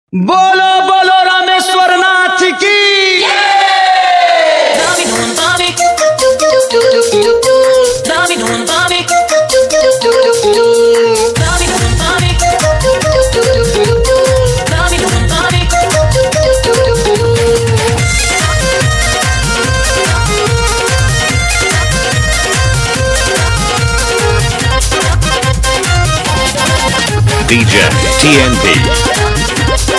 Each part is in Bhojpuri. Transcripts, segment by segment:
बोलो बोलो रामेश्वर नाथ की Dami don Bobby. Dami don Bobby. Dami don Bobby. Dami don Bobby. DJ TNP.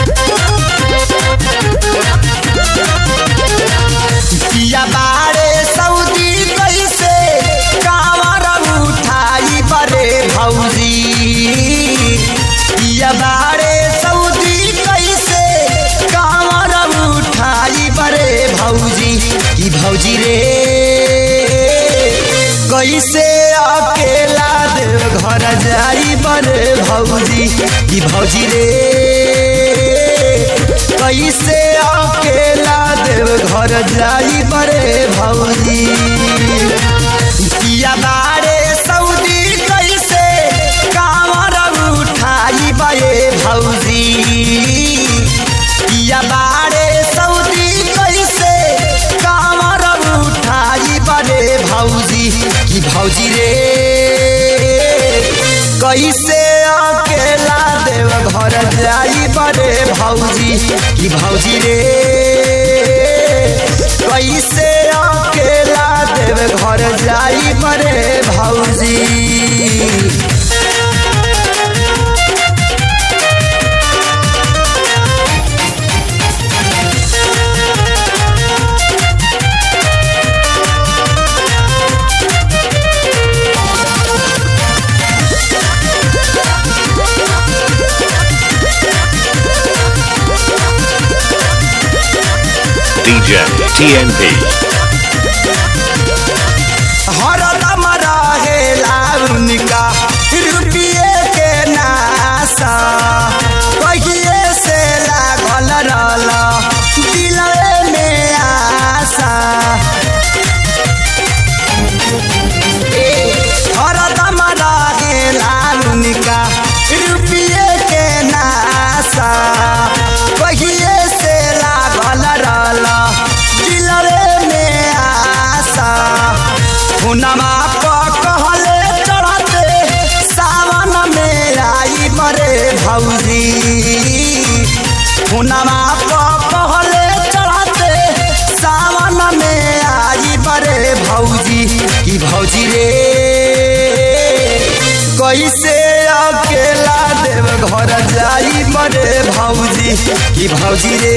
पिया बारे सऊदी कैसे कांवर उठाई बरे भौजी पिया बारे सऊदी कैसे कांवर उठाई बरे भौजी की भौजी रे कैसे अकेला देव घर जाई बरे भौजी की भौजी रे कैसे अकेला देव घर जाई बरे भौजी किया बारे सऊदी कैसे कांवर उठाई बरे भौजी किया बारे सऊदी कैसे कांवर उठाई बरे भौजी की भौजी रे कैसे अकेला देव घर जाई बरे भौजी की भौजी रे कैसे अकेला देव घर जाई बरे भौजी DJ TNP. हरदम रहेला उनका रुपये के नासा कहिए से लागल रहल दिलवे में आशा ए, हरदम रहेला उनका रुपये के नासा कहिए से लागल रहल दिलवे में आशा हुनमा पर कहले चढ़ते सावन में आई मरे भौजी हुनमा पर कहले चढ़ते सावन में आई मरे भौजी की भौजी रे कैसे अकेला देव घर जाई मरे भौजी की भौजी रे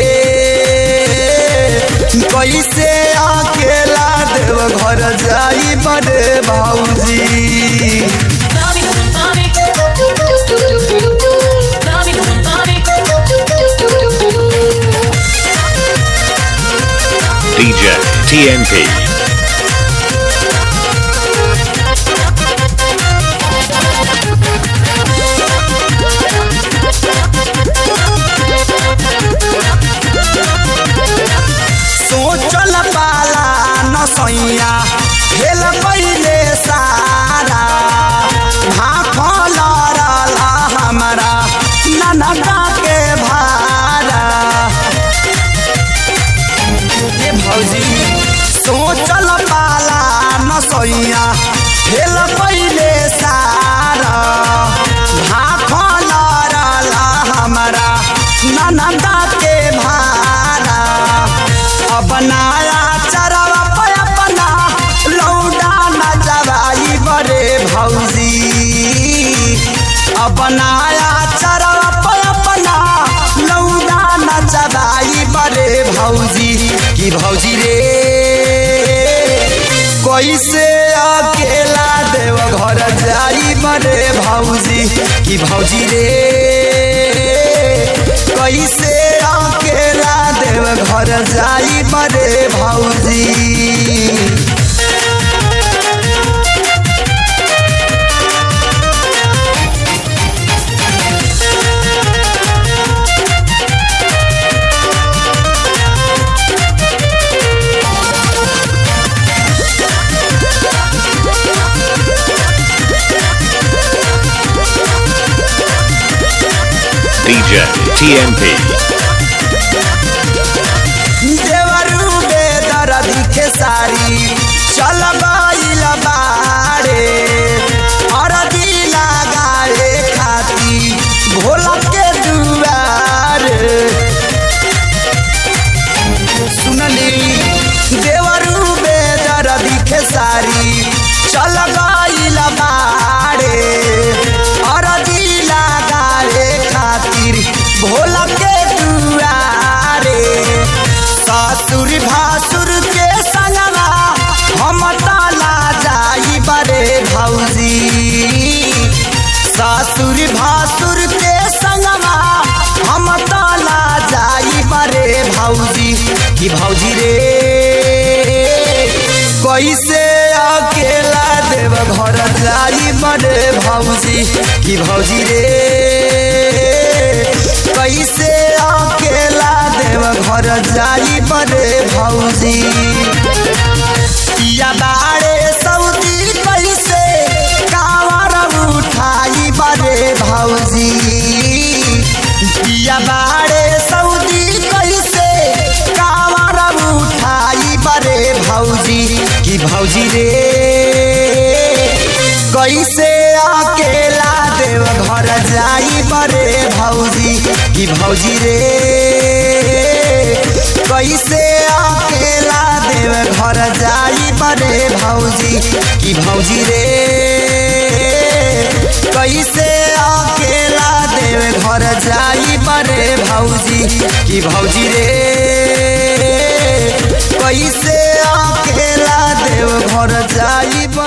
कैसे अकेला देव घर जाई मरे भौजी Dami don Bobby. Dami don Bobby. DJ TNP. सोचल पाला न सैया भेल पहिले सारा भाखल रहल हमरा ननका के भारा ए भौजी सोचल पाला न सैया भेल पहिले सारा भाखल रहल हमरा ननका के भारा अब नया चरवा पे अपना लौडा न जवाई बरे भौजी अब नया चरवा पे अपना लौडा न जवाई बरे भौजी की भौजी रे कैसे अकेला देव घर जाई बरे भौजी की भौजी रे कैसे अकेला देव घर जाई बरे भौजी DJ TNP. देवरू बेदर्दी के सारी चल गइल बाड़े अरदी लगाए खाती भोला के दुआरे सुनली देवरू बेदर्दी के सारी चल गइल बाड़े अरदी लगाए खातिर भोला के दुआरे ससुर भासुर के संगवा हम ताला जाई बरे भौजी ससुर भासुर के संगवा हम ताला जाई बरे भौजी कि भौजी रे कैसे अकेला देव घर जाई बरे भौजी कि भौजी रे कैसे अकेला देव घर जाई बरे भौजी या बाड़े सऊदी कैसे कावर उठाई बरे भौजी या बाड़े सऊदी कैसे कावर उठाई बरे भौजी कि भौजी रे कैसे अकेला देव घर जाई बरे भौजी कि भौजी रे कैसे अकेला देव घर जाई बरे भौजी कि भौजी रे कैसे अकेला देव घर जाई बरे भौजी कि भौजी रे कैसे अकेला देव घर जाई बरे